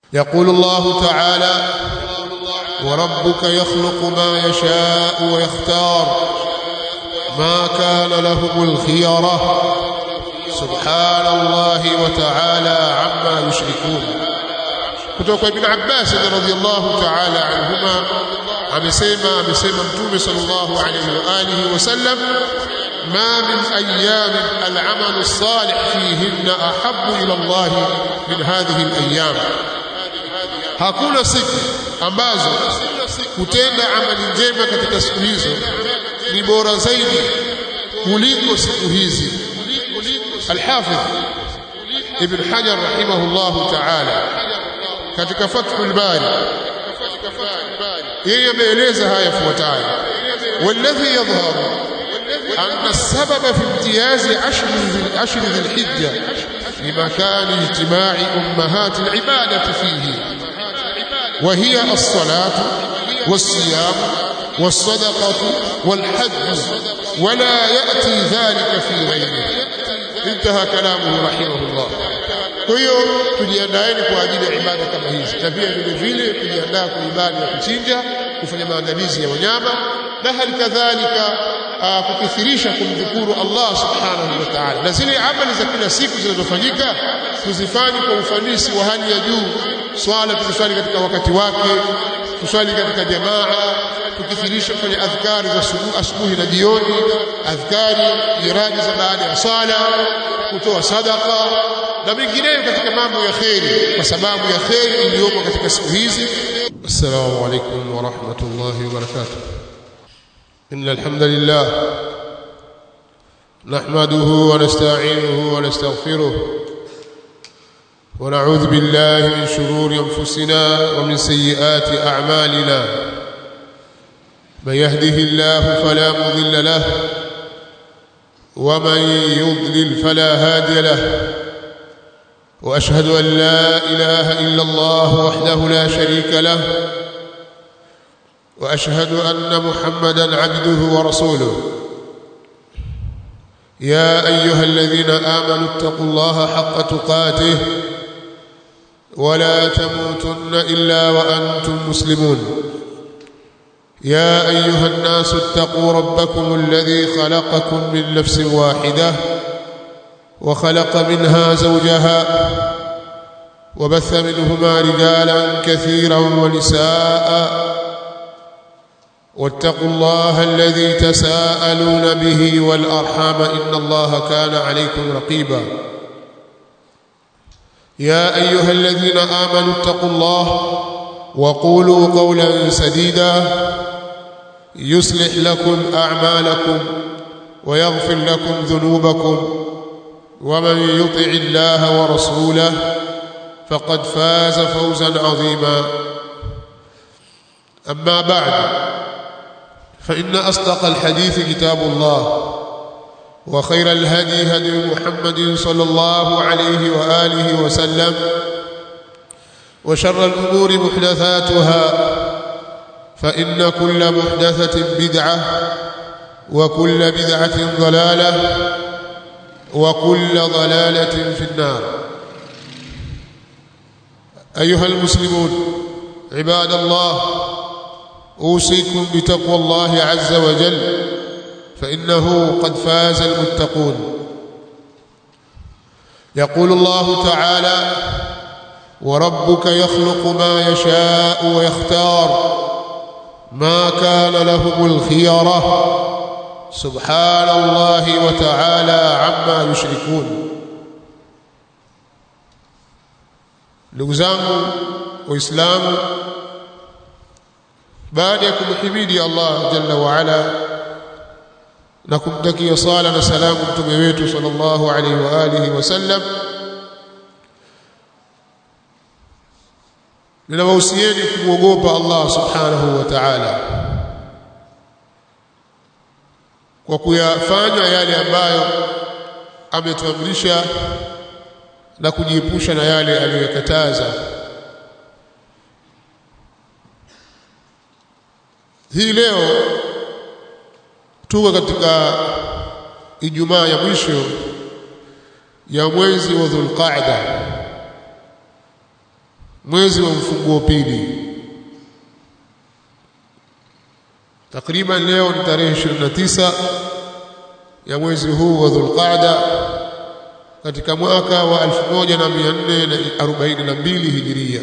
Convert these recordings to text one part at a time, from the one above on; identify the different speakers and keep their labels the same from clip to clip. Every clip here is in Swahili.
Speaker 1: يقول الله تعالى وربك يخلق ما يشاء ويختار ما كان لهم الخيرة سبحان الله وتعالى عما يشركون kutoka ibn Abbas radhiyallahu ta'ala anhuma amesema amesema mtume sallallahu alayhi wa alihi wasallam ما من أيام العمل الصالح فيهن أحب إلى الله من هذه الأيام hakuna siku ambazo kutenda amali njema katika siku hizo ni bora zaidi kuliko siku hizi Al-Hafidh Ibn Hajar rahimahullah ta'ala katika Fathul Bari yeye ameeleza haya yafuatayo والذي يظهر أن السبب في امتياز عشر ذي عشر ذي الحجة لمكان اجتماع أمهات العبادة فيه وهي الصلاة والصيام والصدقة والحج ولا يأتي ذلك في غيره انتهى كلامه رحمه الله kwa hiyo tujiandaeni kwa ajili ya ibada kama hizi na pia vile vile tujiandaa kwa ibada ya kuchinja kufanya maandalizi ya wanyama na hali kadhalika kukithirisha kumdhukuru Allah subhanahu wa ta'ala na zile amali za kila siku zinazofanyika tuzifanye kwa ufanisi wa hali ya juu swala tuziswali katika wakati wake tuswali katika jamaa tukithirisha kufanya adhkari za asubuhi na jioni adhkari jiraji za baada ya sala kutoa sadaka na mengineyo katika mambo ya kheri kwa sababu ya kheri iliyopo katika siku hizi assalamu alaikum wa rahmatullahi wa barakatuh إن الحمد لله نحمده ونستعينه ونستغفره ونعوذ بالله من شرور أنفسنا ومن سيئات أعمالنا من يهده الله فلا مضل له ومن يضلل فلا هادي له وأشهد أن لا إله إلا الله وحده لا شريك له واشهد ان محمدا عبده ورسوله يا ايها الذين امنوا اتقوا الله حق تقاته ولا تموتن الا وانتم مسلمون يا ايها الناس اتقوا ربكم الذي خلقكم من نفس واحده وخلق منها زوجها وبث منهما رجالا كثيرا ونساء واتقوا الله الذي تساءلون به والارحام ان الله كان عليكم رقيبا يا ايها الذين امنوا اتقوا الله وقولوا قولا سديدا يصلح لكم اعمالكم ويغفر لكم ذنوبكم ومن يطع الله ورسوله فقد فاز فوزا عظيما اما بعد فإن أصدق الحديث كتاب الله وخير الهدي هدي محمد صلى الله عليه وآله وسلم وشر الأمور محدثاتها فإن كل محدثة بدعة وكل بدعة ضلالة وكل ضلالة في النار أيها المسلمون عباد الله أوصيكم بتقوى الله عز وجل فإنه قد فاز المتقون يقول الله تعالى وربك يخلق ما يشاء ويختار ما كان لهم الخيرة سبحان الله وتعالى عما يشركون لغزانه وإسلامه baada ya kumhimidi Allah jalla wa ala na kumtakia sala na salamu mtume wetu sallallahu alaihi wa alihi wasallam ninawahusieni kumwogopa Allah subhanahu wa ta'ala kwa kuyafanya yale ambayo ametuamrisha na kujiepusha na yale aliyokataza hii leo tuko katika Ijumaa ya mwisho ya mwezi wa Dhulqaada mwezi wa mfunguo pili takriban leo ni tarehe 29 ya mwezi huu wa Dhulqaada katika mwaka wa 1442 Hijiria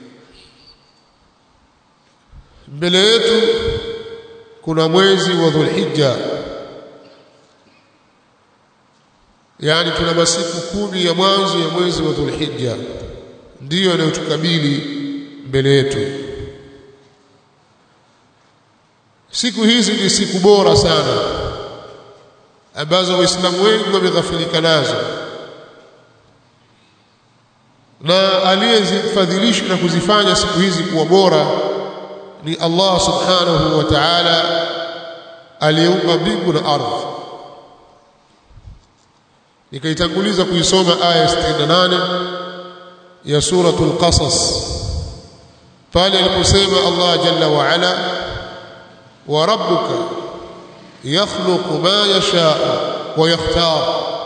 Speaker 1: mbele yetu kuna mwezi wa Dhulhijja yani tuna masiku kumi ya mwanzo ya mwezi wa Dhulhijja ndiyo yanayotukabili mbele yetu siku hizi ni siku bora sana ambazo waislamu wengi wameghafilika nazo na aliyezifadhilisha na kuzifanya siku hizi kuwa bora ni Allah subhanahu wa ta'ala aliyeumba mbingu na ardhi nikaitanguliza kuisoma aya 68 ya suratul qasas pale aliposema Allah jalla wa ala wa rabbuka yakhluqu ma yasha wa yakhtar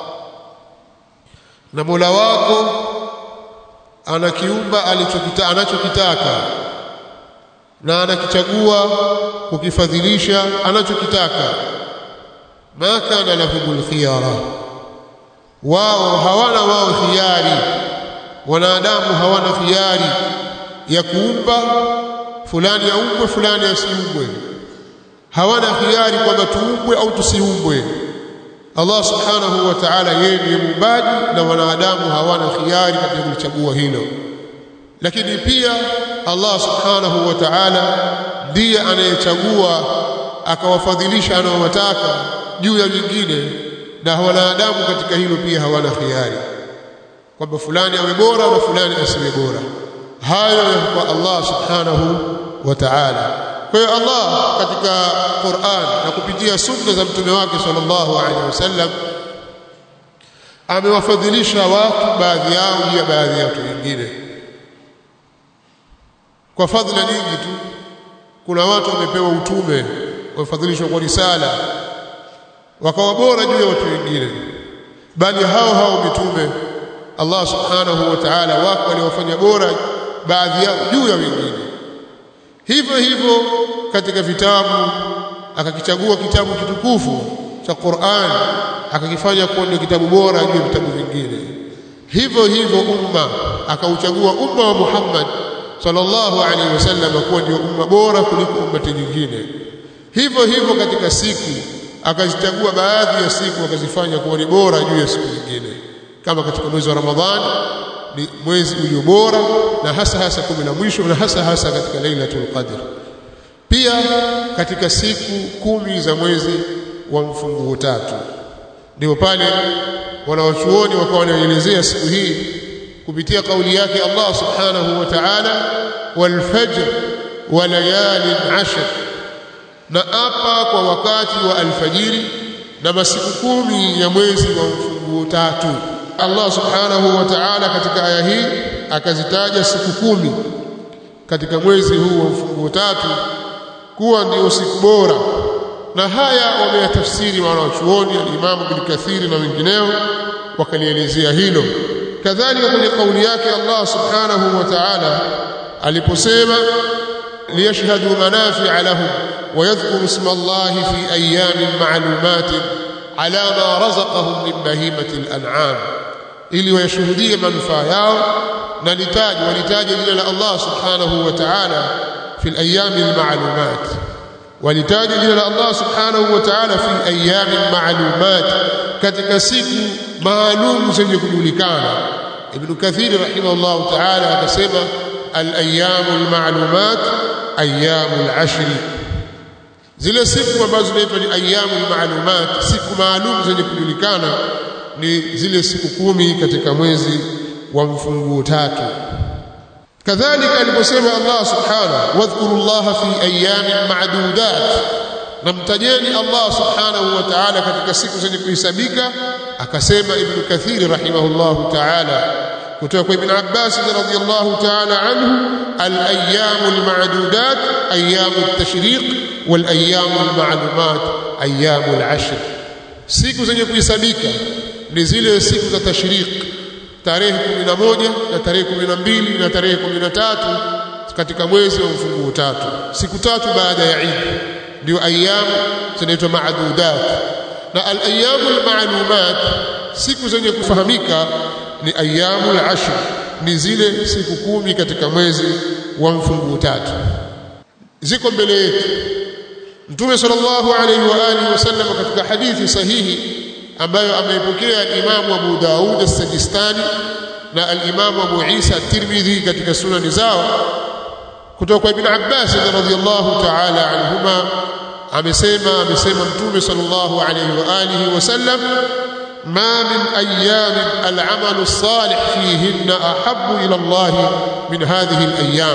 Speaker 1: na Mola wako anakiumba alichokita anachokitaka na anakichagua kukifadhilisha anachokitaka ma kana lahumul khiyara wao hawana wao khiari wanadamu hawana khiari ya kuumba fulani aumbwe fulani asiumbwe hawana khiari kwamba tuumbwe au tusiumbwe Allah subhanahu wa ta'ala yeye ndiye muumbaji na wanadamu hawana khiari katika kulichagua hilo lakini pia Allah subhanahu wa ta'ala ndiye anayechagua akawafadhilisha anaowataka juu ya nyingine na wanadamu katika hilo pia hawana khiari kwamba fulani awe bora na fulani asiwe bora hayo kwa Allah subhanahu wa ta'ala kwa hiyo Allah katika Qur'an na kupitia sunna za mtume wake sallallahu alaihi wasallam amewafadhilisha watu baadhi yao juu ya baadhi ya watu wengine kwa fadhila nyingi tu kuna watu wamepewa utume wamefadhilishwa kwa risala wakawa bora juu ya watu wengine bali hao hao mitume Allah subhanahu wa ta'ala wako waliofanya bora baadhi yao juu ya wengine hivyo hivyo katika vitabu akakichagua kitabu kitukufu cha Qur'an akakifanya kuwa ndio kitabu bora juu ya vitabu vingine hivyo hivyo umma akauchagua umma wa Muhammad sallallahu alaihi wasallam kuwa ndio umma bora kuliko ummati nyingine hivyo hivyo katika siku akazichagua baadhi ya siku akazifanya kuwa ni bora juu ya siku nyingine kama katika mwezi wa Ramadhani ni mwezi ulio bora na hasa hasa kumi la mwisho na hasa hasa katika Lailatul Qadr pia katika siku kumi za mwezi wa mfunguo tatu ndio pale wanawachuoni wakawa wanaelezea siku hii kupitia kauli yake Allah subhanahu wa ta'ala wal fajr wa layalin ashr na apa kwa wakati wa alfajiri na masiku kumi ya mwezi wa mfunguo tatu Allah subhanahu wa ta'ala katika aya hii akazitaja siku kumi katika mwezi huu wa mfunguo tatu kuwa ndio siku bora na haya wameyatafsiri wanawachuoni al-Imam Ibn Kathir na wengineo wakalielezea hilo kadhalika kwenye kauli yake Allah subhanahu wa ta'ala aliposema liyashhadu manafi'a lahum ويذكر اسم الله في أيام معلومات على ما رزقهم من بهيمة الأنعام ili wayashuhudie manufaa yao na litaje walitaje jina la Allah subhanahu wa ta'ala fi al-ayyam al-ma'lumat walitaje jina la Allah subhanahu wa ta'ala fi ayyam ma'lumat katika siku maalum zenye kujulikana ibn kathir rahimahullah ta'ala akasema al-ayyam al-ma'lumat ayyam al-ashr zile siku ambazo zinaitwa ni ayyamul maalumat siku maalum zenye kujulikana ni zile siku kumi katika mwezi wa mfunguo tatu kadhalika aliposema Allah subhanahu wadhkurullaha fi ayyamin ma'dudat namtajeni Allah subhanahu wa ta'ala katika siku zenye kuhesabika akasema ibn kathir rahimahullahu ta'ala kutoka kwa ibn Abbas radhiyallahu ta'ala anhu al-ayyamul ma'dudat ayyamut tashriq wal ayyamul ma'lumat ayyamul ashr siku zenye kuhesabika ni zile siku za tashriq tarehe 11 na tarehe 12 na tarehe 13 katika mwezi wa mfunguo tatu siku tatu baada ya Eid ndio ayamu zinaitwa maadudat na al-ayamu al-ma'lumat siku zenye kufahamika ni ayamu al-ashr ni zile siku kumi katika mwezi wa mfunguo tatu ziko mbele yetu Mtume sallallahu alayhi wa alihi wasallam katika hadithi sahihi ambayo ameipokea Imam Abu Daud as-Sajistani na al-Imam Abu Isa at-Tirmidhi katika sunani zao kutoka kwa Ibn Abbas radhiyallahu ta'ala anhuma amesema amesema Mtume sallallahu alayhi wa alihi wasallam ما من أيام العمل الصالح فيهن أحب إلى الله من هذه الأيام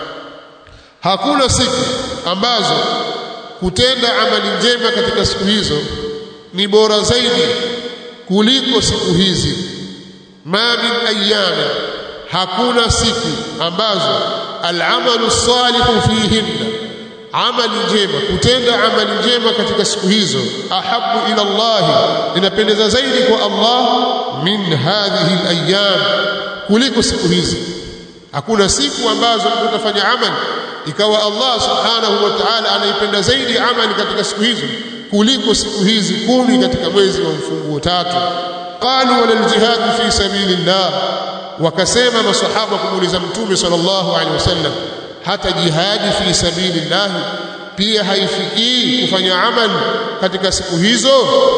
Speaker 1: hakuna siku ambazo kutenda amali njema katika siku hizo ni bora zaidi kuliko siku hizi ma min ayyami hakuna siku ambazo al'amalu salihu fihinna amali njema kutenda amali njema katika siku hizo ahabu ila Allah inapendeza zaidi kwa Allah min hadhihi al-ayyam kuliko siku hizi hakuna siku ambazo mtu utafanya amali ikawa Allah subhanahu wa ta'ala anaipenda zaidi amali katika siku hizo kuliko siku hizi kumi katika mwezi wa mfunguo tatu qalu wala aljihad fi sabilillah wakasema masahaba kumuuliza mtume sallallahu alaihi wasallam hata jihadi fi sabilillah pia haifikii kufanya amali katika siku hizo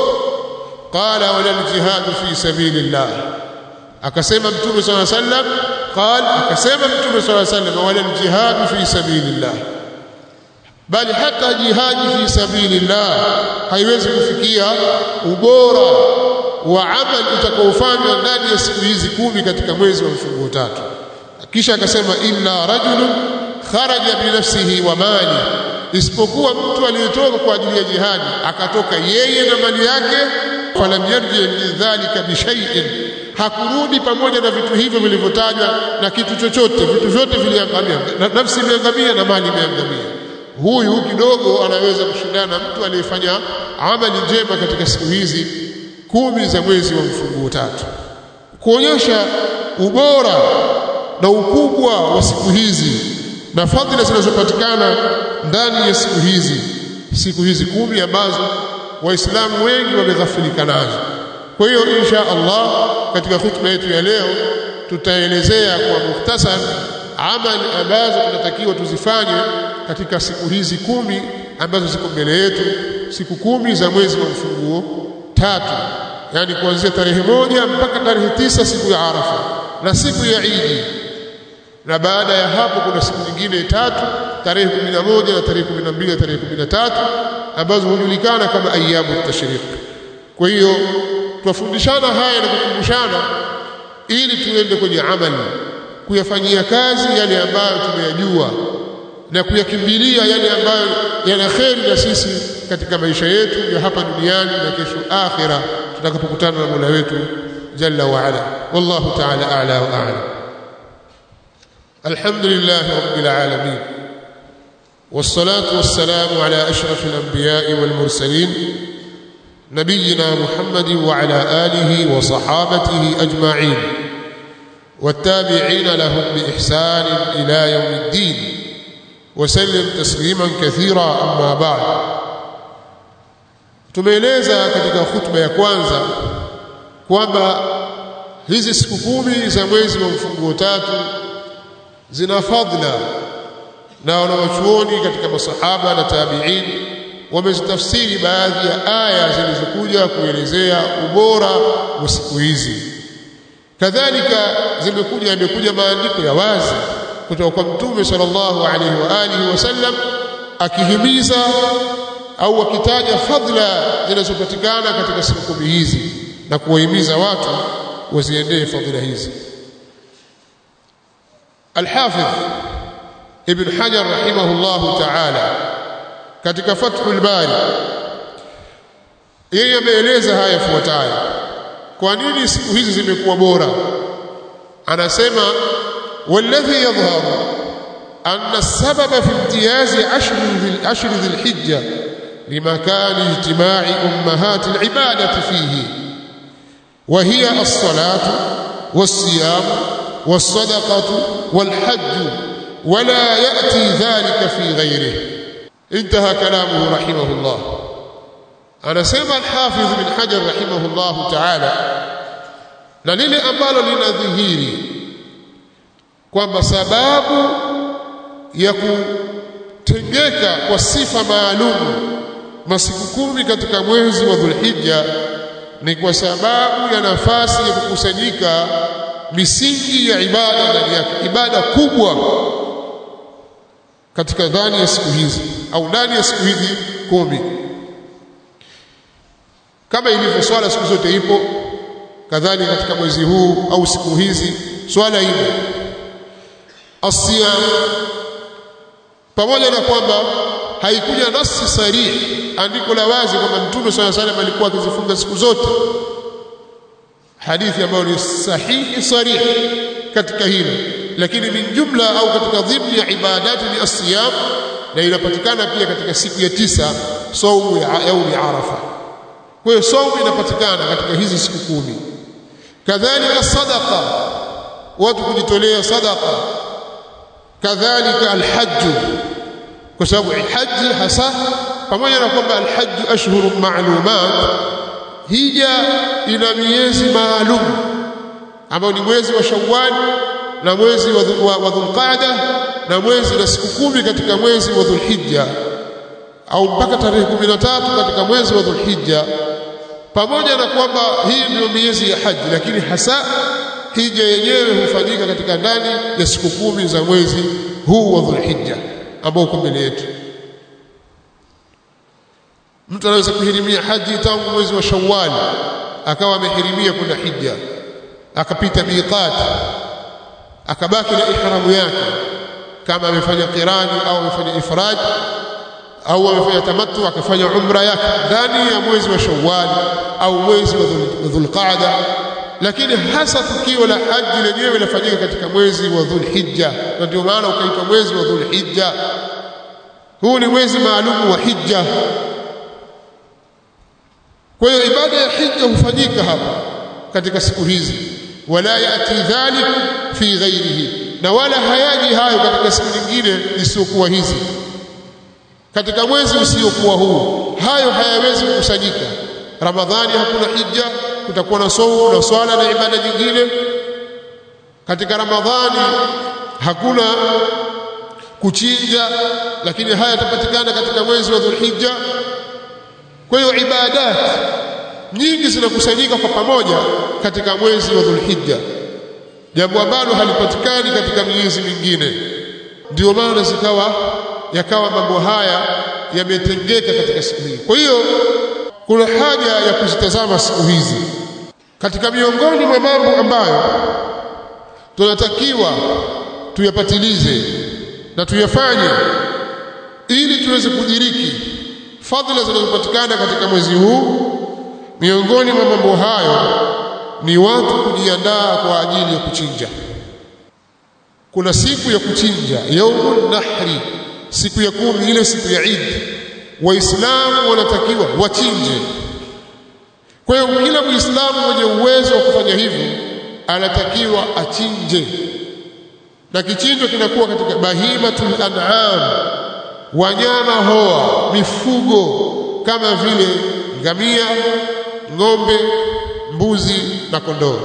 Speaker 1: qala wala aljihad fi sabilillah akasema mtume sallallahu alaihi wasallam قال akasema mtume صلى الله عليه وسلم wala aljihad fi sabilillah bali hata jihadi fi sabilillah haiwezi kufikia ubora wa amal utakaofanywa ndani ya siku hizi kumi katika mwezi wa mfunguo tatu kisha akasema illa rajulun kharaja binafsihi wa mali isipokuwa mtu aliyetoka kwa ajili ya jihadi akatoka yeye na mali yake falam yarji min dhalika bi shay'in hakurudi pamoja na vitu hivyo vilivyotajwa na kitu chochote vitu vyote viliangamia na nafsi imeangamia na mali imeangamia huyu kidogo anaweza kushindana na mtu aliyefanya amali njema katika siku hizi kumi za mwezi wa mfunguo tatu kuonyesha ubora na ukubwa wa siku hizi na fadhila zinazopatikana ndani ya siku hizi siku hizi kumi ambazo waislamu wengi wameghafilika nazo kwa hiyo insha Allah katika hutuba yetu ya leo tutaelezea kwa muhtasar amali ambazo tunatakiwa tuzifanye katika siku hizi kumi ambazo ziko mbele yetu siku kumi za mwezi wa mfunguo tatu yani kuanzia tarehe moja mpaka tarehe tisa siku ya Arafa na siku ya Idi na baada ya hapo kuna siku nyingine tatu tarehe 11 na tarehe 12 na tarehe 13 ambazo hujulikana kama ayamu tashriq kwa hiyo twafundishana haya na kukumbushana ili tuende kwenye amali kuyafanyia kazi yale ambayo tumeyajua na kuyakimbilia yale ambayo yana kheri na sisi katika maisha yetu ya hapa duniani na kesho akhira tutakapokutana na Mola wetu jalla wa ala wallahu ta'ala a'la wa a'lam alhamdulillah rabbil alamin والصلاه والسلام على اشرف الانبياء والمرسلين نبينا محمد وعلى اله وصحابته اجمعين والتابعين لهم باحسان الى يوم الدين وسلم تسليما كثيرا اما بعد tumeeleza katika hutuba ya kwanza kwamba hizi siku kumi za mwezi wa mfunguo tatu zina fadhila na wanawachuoni katika masahaba na tabi'in wamezitafsiri baadhi ya aya zilizokuja kuelezea ubora wa siku hizi kadhalika zimekuja yamekuja maandiko ya wazi kutoka kwa mtume sallallahu alaihi wa alihi wasallam akihimiza au akitaja fadhila zinazopatikana katika siku kumi hizi na kuwahimiza watu waziendee fadhila hizi Al-Hafidh Ibn Hajar rahimahullahu ta'ala katika Fathul Bari yeye ameeleza haya yafuatayo kwa nini siku hizi zimekuwa bora anasema والذي يظهر أن السبب في امتياز عشر ذي عشر ذي الحجة لمكان اجتماع أمهات العبادة فيه وهي الصلاة والصيام والصدقة والحج ولا يأتي ذلك في غيره انتهى كلامه رحمه الله أنا سمع الحافظ بن حجر رحمه الله تعالى na lile ambalo linadhihiri kwamba sababu ya kutengeka kwa sifa maalum masiku kumi katika mwezi wa Dhulhijja ni kwa sababu ya nafasi ya kukusanyika misingi ya ibada ndani yake, ibada kubwa katika ndani ya siku hizi au ndani ya siku hizi kumi, kama ilivyo swala siku zote ipo, kadhalika katika mwezi huu au siku hizi swala ipo, asiyam, pamoja na kwamba haikuja nasi sarihi, andiko la wazi kwamba Mtume swalla salam alikuwa akizifunga siku zote, hadithi ambayo ni sahihi sarihi katika hilo, lakini min jumla au katika dhimni ya ibadati ni asiyam, na inapatikana pia katika siku ya tisa saumu ya yaumi Arafa. Kwa hiyo saumu inapatikana katika hizi siku kumi. Kadhalika sadaqa, watu kujitolea sadaqa, kadhalika alhajju kwa sababu haji hasa pamoja na kwamba alhajju ashhurun ma'lumat hija ina miezi maalum ambao ni mwezi wa Shawwal na mwezi wa, wa, wa Dhulqa'da na mwezi na siku kumi katika mwezi wa Dhulhijja au mpaka tarehe 13 katika mwezi wa Dhulhijja pamoja na kwamba hii ndio miezi ya haji lakini hasa hija yenyewe hufanyika katika ndani ya siku kumi za mwezi huu wa Dhulhijja ambao uko mbele yetu. Mtu anaweza kuhirimia haji tangu mwezi wa Shawwal, akawa amehirimia kwenda hija, akapita miqat, akabaki na ihramu yake, kama amefanya qirani au amefanya ifrad au amefanya tamattu, akafanya umra yake ndani ya mwezi wa Shawwal au mwezi wa Dhulqaada, lakini hasa tukio la haji lenyewe linafanyika katika mwezi wa Dhulhijja, na ndio maana ukaitwa mwezi wa Dhulhijja. Huu ni mwezi maalum wa hija. Kwa hiyo ibada ya hija hufanyika hapa katika siku hizi, wala yati dhalik fi ghairihi, na wala hayaji hayo katika siku nyingine isiyokuwa hizi. Katika mwezi usiokuwa huu, hayo hayawezi kukusanyika. Ramadhani hakuna hija, kutakuwa na saumu na swala na ibada nyingine. Katika Ramadhani hakuna kuchinja, lakini haya yatapatikana katika mwezi wa Dhulhijja. Kwa hiyo ibadat nyingi zinakusanyika kwa pamoja katika mwezi wa Dhulhijja, jambo ambalo halipatikani katika miezi mingine. Ndio maana zikawa yakawa mambo haya yametengeka katika siku hii. Kwa hiyo kuna haja ya kuzitazama siku hizi katika miongoni mwa mambo ambayo tunatakiwa tuyapatilize na tuyafanye ili tuweze kudiriki fadhila zinazopatikana katika mwezi huu. Miongoni mwa mambo hayo ni watu kujiandaa kwa ajili ya kuchinja. Kuna siku ya kuchinja, yaumun nahri, siku ya kumi, ile siku ya Eid. Waislamu wanatakiwa wachinje. Kwa hiyo kila Muislamu mwenye uwezo wa kufanya hivyo anatakiwa achinje, na kichinjo kinakuwa katika bahimatul an'am, wanyama hoa, mifugo kama vile ngamia, ng'ombe, mbuzi na kondoo.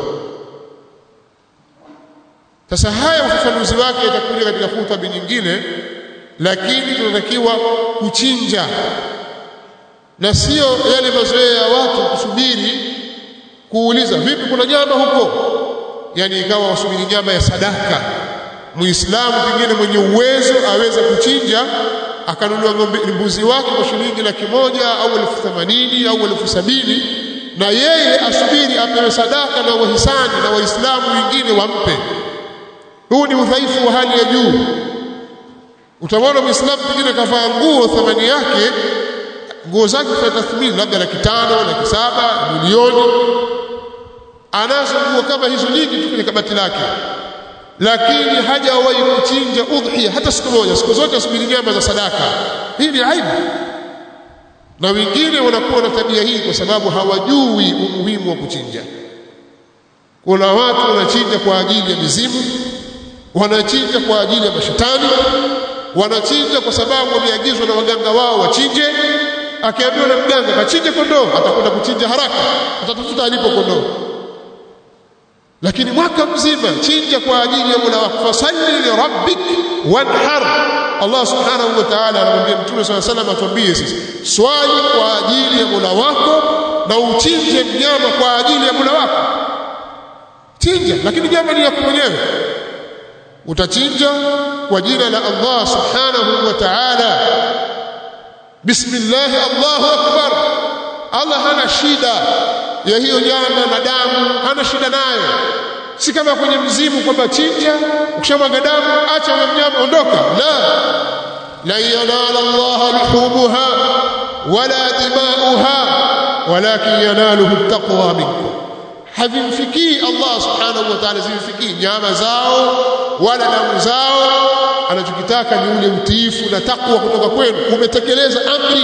Speaker 1: Sasa haya ufafanuzi wake itakuja katika khutba nyingine, lakini tunatakiwa kuchinja na sio yale mazoea ya watu kusubiri kuuliza vipi, kuna nyama huko, yani ikawa wasubiri nyama ya sadaka. Muislamu pengine mwenye uwezo aweze kuchinja akanunua ng'ombe mbuzi wake kwa shilingi laki moja au elfu themanini au elfu sabini na yeye asubiri apewe sadaka na wahisani na waislamu wengine wampe. Huu ni udhaifu wa hali ya juu. Utamwona muislamu pengine kavaa nguo thamani yake nguo zake kwa tathmini labda laki tano, laki saba, milioni. Anazo nguo kama hizo nyingi tu kwenye kabati lake, lakini hajawahi kuchinja udhiya hata siku moja. Siku zote asubiri nyama za sadaka. Hii ni aibu, na wengine wanakuwa na tabia hii kwa sababu hawajui umuhimu wa kuchinja. kuna watu wanachinja kwa ajili ya mizimu wanachinja kwa ajili ya mashetani wanachinja kwa sababu wameagizwa na waganga wao wachinje akiambiwa na mganga kachinje kondoo atakwenda kuchinja haraka atatafuta alipo kondoo lakini mwaka mzima chinja kwa ajili ya Mola wako fasalli li rabbik wanhar Allah subhanahu wa ta'ala anamwambia mtume swalla salam atuambie sisi swali kwa ajili ya Mola wako na uchinje mnyama kwa ajili ya Mola wako chinja lakini nyama ni yako mwenyewe utachinja kwa jina la Allah subhanahu wa ta'ala bismillah Allahu akbar Allah hana shida ya hiyo nyama na damu hana shida nayo si kama kwenye mzimu kwamba chinja ukishamwaga damu acha huyo mnyama ondoka la la yanala Allah luhumuha wala dimauha walakin yanaluhu taqwa minkum havimfikii Allah subhanahu wa ta'ala zimfikii nyama zao wala damu zao anachokitaka ni ule utiifu na takwa kutoka kwenu umetekeleza amri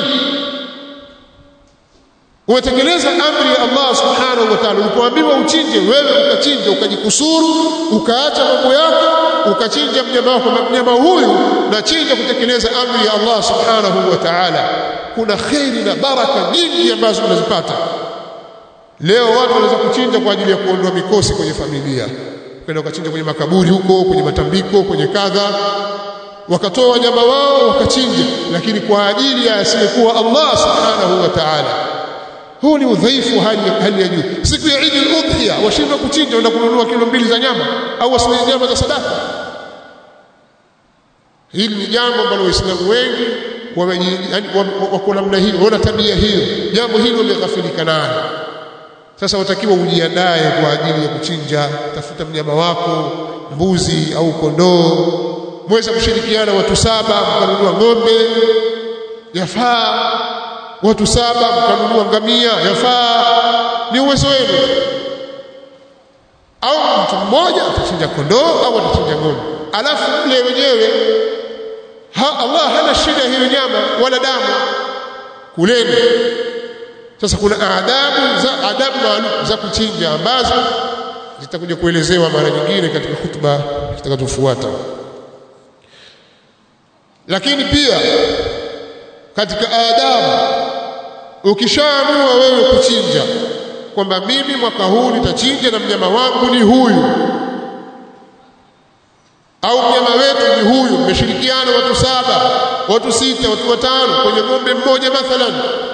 Speaker 1: umetekeleza amri ya Allah subhanahu wa ta'ala ulipoambiwa uchinje wewe ukachinja ukajikusuru ukaacha mambo yako ukachinja mnyama wako mnyama huyu na chinja kutekeleza amri ya Allah subhanahu wa ta'ala kuna khairi na baraka nyingi ambazo unazipata leo watu wanaweza kuchinja kwa ajili ya kuondoa mikosi kwenye familia kwenda ukachinja kwenye makaburi huko kwenye matambiko kwenye kadha wakatoa wanyama wao wakachinja lakini kwa ajili ya asiyekuwa Allah subhanahu wa ta'ala huu ni udhaifu hali hali ya juu siku ya Eid al-Udhiya washindwa kuchinja na kununua kilo mbili za nyama au wasile nyama za sadaka hili ni jambo ambalo waislamu wengi wako namna hiyo wana tabia hiyo jambo hilo lighafilika nalo sasa watakiwa ujiandae kwa ajili ya kuchinja tafuta mnyama wako mbuzi au kondoo mweza kushirikiana watu saba mkanunua ng'ombe yafaa watu saba mkanunua ngamia yafaa ni uwezo wenu au mtu mmoja atachinja kondoo au atachinja ng'ombe alafu mle wenyewe ha, Allah hana shida hiyo nyama wala damu kuleni sasa kuna adabu za adabu maalum za kuchinja ambazo zitakuja kuelezewa mara nyingine katika hutuba zitakazofuata lakini pia katika adabu ukishaamua wewe kuchinja kwamba mimi mwaka huu nitachinja na mnyama wangu ni huyu au mnyama wetu ni huyu mmeshirikiana watu saba watu sita watu watano kwenye ng'ombe mmoja mathalan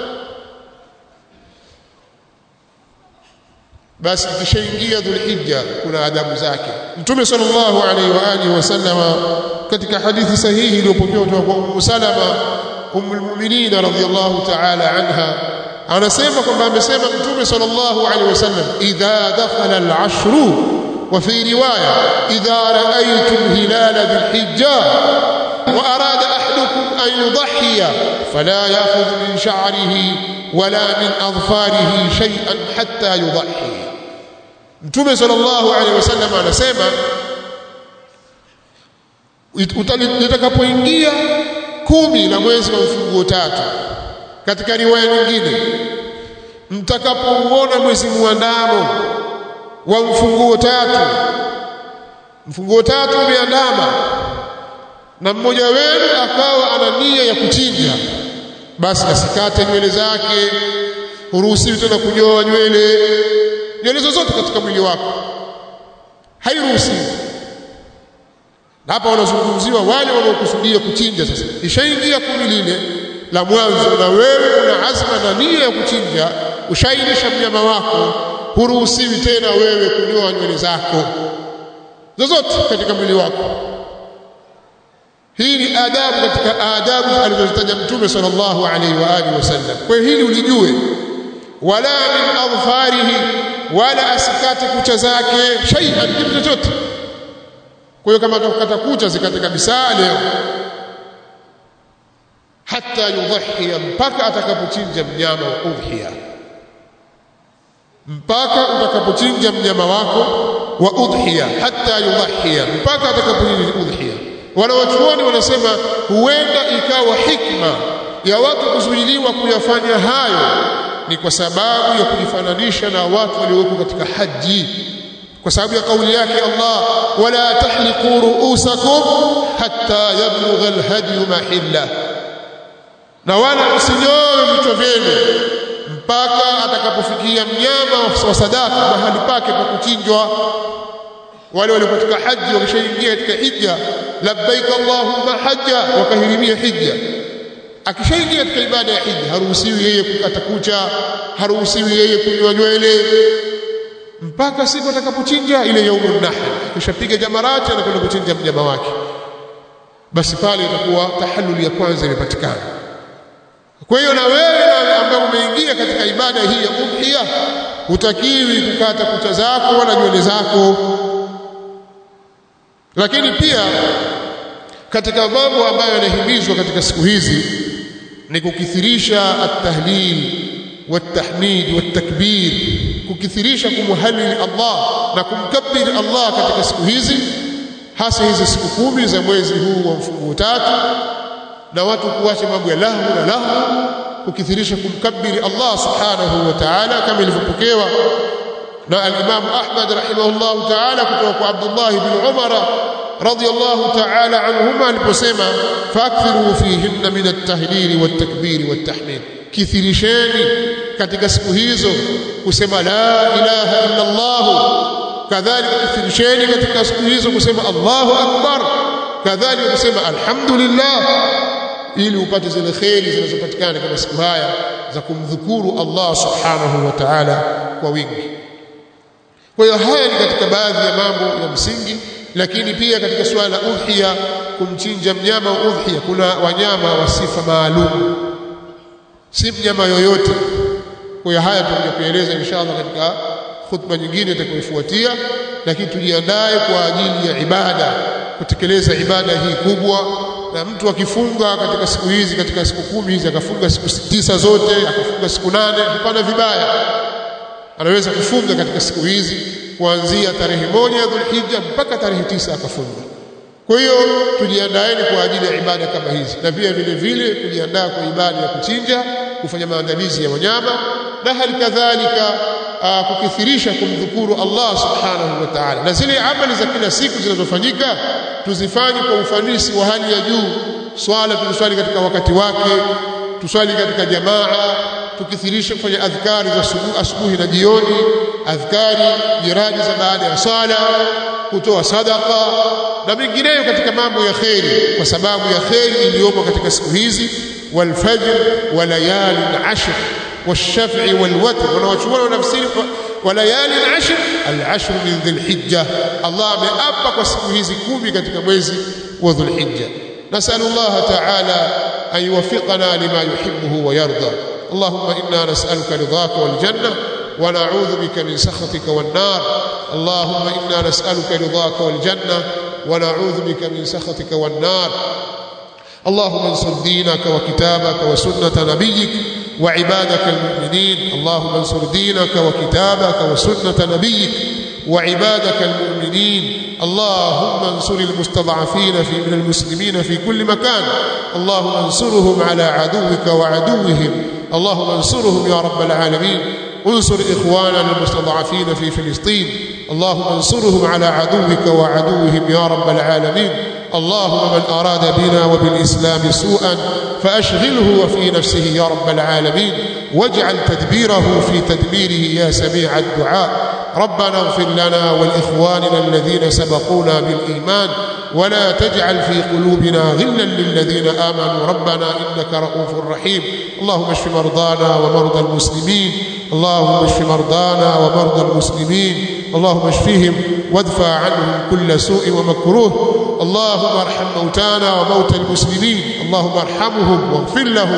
Speaker 1: basi ikishaingia dhulhijja kuna adabu zake mtume sallallahu alaihi wa alihi wasallama katika hadithi sahihi iliyopokewa kutoka kwa Ummu Salama Ummul Mu'minin radhiyallahu ta'ala anha anasema kwamba amesema mtume sallallahu alaihi wasallam idha dakhala al-ashru wa fi riwaya idha ra'aytum hilala dhulhijja wa arada ahadukum an yudhhiya fala ya'khudh min sha'rihi wala min adfarihi shay'an hatta yudhhi Mtume sallallahu alaihi wasallam anasema litakapoingia kumi la mwezi wa mfunguo tatu katika riwaya nyingine mtakapouona mwezi muandamo wa mfunguo tatu mfunguo tatu umeandama na mmoja wenu akawa ana nia ya kuchinja basi asikate nywele zake huruhusiwi tena kunyoa nywele nywele zozote katika mwili wako hairuhusiwi hapa wanazungumziwa wale wanaokusudia kuchinja sasa ishaingia kumi lile la mwanzo na wewe una azma na nia ya kuchinja ushainisha mnyama wako huruhusiwi tena wewe kunyoa nywele zako zozote katika mwili wako hii ni adabu katika adabu alizozitaja mtume sallallahu alaihi wa alihi wasallam kwa hiyo hili ulijue wala min adfarihi wala asikate kucha zake shay'an kitu chochote kwa hiyo kama atakukata kucha zikate kabisa leo hata yudhhiya mpaka atakapochinja mnyama wa udhiya mpaka utakapochinja mnyama wako wa udhiya hata yudhhiya mpaka atakapochinja udhiya wala wachuoni wanasema huenda ikawa hikma ya watu kuzuiliwa kuyafanya hayo ni kwa sababu ya kujifananisha na watu walioko katika haji kwa sababu ya kauli yake Allah wala tahliqu ru'usakum hatta yablugha alhadi mahilla na wala msinyoe vichwa vyenu mpaka atakapofikia mnyama wa sadaka mahali pake pa kuchinjwa wale walio katika haji wakishaingia katika hija labbaik allahumma hajja wakahirimia hija akishaingia katika ibada ya hija haruhusiwi yeye kukata kucha haruhusiwi yeye kunywa nywele mpaka siku atakapochinja ile yaumun nahr kishapiga jamarati anakwenda kuchinja mnyama wake basi pale itakuwa tahallul ya kwanza imepatikana kwa hiyo na wewe ambaye umeingia katika ibada hii ya udhiya hutakiwi kukata kucha zako wala nywele zako lakini pia katika mambo ambayo yanahimizwa katika siku hizi ni kukithirisha at-tahlil wat-tahmid wat-takbir kukithirisha kumhalili Allah na kumkabiri Allah katika siku hizi hasa hizi siku kumi za mwezi huu wa mfungo tatu na watu kuacha mambo ya lahu na lahu kukithirisha kumkabiri Allah subhanahu wa ta'ala kama ilivyopokewa na al-Imam Ahmad rahimahullah ta'ala kutoka kwa Abdullah ibn Umar radiyallahu ta'ala anhuma aliposema fakthiru fihinna min at-tahlil wat-takbir wat-tahmid kithirisheni katika siku hizo kusema la ilaha illa Allah kadhalika kithirisheni katika siku hizo kusema Allahu akbar kadhalika kusema alhamdulillah ili upate zile kheri zinazopatikana katika siku haya za kumdhukuru Allah subhanahu wa ta'ala kwa wingi kwa hiyo haya ni katika baadhi ya mambo ya msingi lakini pia katika suala la udhiya kumchinja mnyama wa udhiya kuna wanyama wa sifa maalum si mnyama yoyote kwa hiyo haya tutakuja kueleza inshallah katika khutba nyingine itakayofuatia lakini tujiandae kwa ajili ya ibada kutekeleza ibada hii kubwa na mtu akifunga katika siku hizi katika siku kumi hizi akafunga siku tisa zote akafunga siku nane hapana vibaya anaweza kufunga katika siku hizi kuanzia tarehe moja ya Dhulhijja mpaka tarehe tisa akafunga kwa hiyo tujiandaeni kwa ajili ya ibada kama hizi na pia vile vile kujiandaa kwa ibada ya kuchinja kufanya maandalizi ya wanyama na hali kadhalika kukithirisha kumdhukuru Allah subhanahu wa ta'ala na zile amali za kila siku zinazofanyika tuzifanye kwa ufanisi wa hali ya juu swala tuziswali katika wakati wake tuswali katika jamaa tukithirisha kufanya adhkari za asubuhi na jioni adhkari jirani za baada ya sala kutoa sadaka na mengineyo katika mambo ya kheri kwa sababu ya kheri iliyopo katika siku hizi walfajr wa layali ashr والشفع والوتر wanawachuoni wanafsiri walayali al-ashr al-ashr min dhil-hijja Allah ameapa kwa siku hizi kumi katika mwezi wa dhul-hijja nasalu Allah ta'ala an yuwaffiqana lima yuhibbuhu wa yarda اللهم إنا نسألك رضاك والجنة ونعوذ بك من سخطك والنار اللهم إنا نسألك رضاك والجنة ونعوذ بك من سخطك والنار اللهم انصر دينك وكتابك وسنة نبيك وعبادك المؤمنين اللهم انصر دينك وكتابك وسنة نبيك وعبادك المؤمنين اللهم انصر المستضعفين في من المسلمين في كل مكان اللهم انصرهم على عدوك وعدوهم اللهم انصرهم يا رب العالمين انصر إخواننا المستضعفين في فلسطين اللهم انصرهم على عدوك وعدوهم يا رب العالمين اللهم من أراد بنا وبالإسلام سوءا فأشغله وفي نفسه يا رب العالمين واجعل تدبيره في تدبيره يا سميع الدعاء ربنا اغفر لنا ولإخواننا الذين سبقونا بالإيمان ولا تجعل في قلوبنا غلا للذين آمنوا ربنا إنك رؤوف رحيم اللهم اشف مرضانا ومرضى المسلمين اللهم اشف مرضانا ومرضى المسلمين اللهم اشفهم وادفع عنهم كل سوء ومكروه اللهم ارحم موتانا وموتى المسلمين اللهم ارحمهم واغفر لهم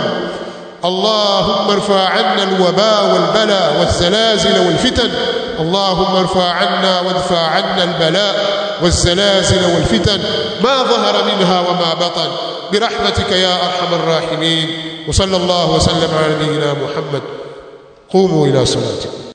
Speaker 1: اللهم ارفع عنا الوباء والبلاء والزلازل والفتن اللهم ارفع عنا وادفع عنا البلاء والزلازل والفتن ما ظهر منها وما بطن برحمتك يا ارحم الراحمين وصلى الله وسلم على نبينا محمد قوموا الى صلاتكم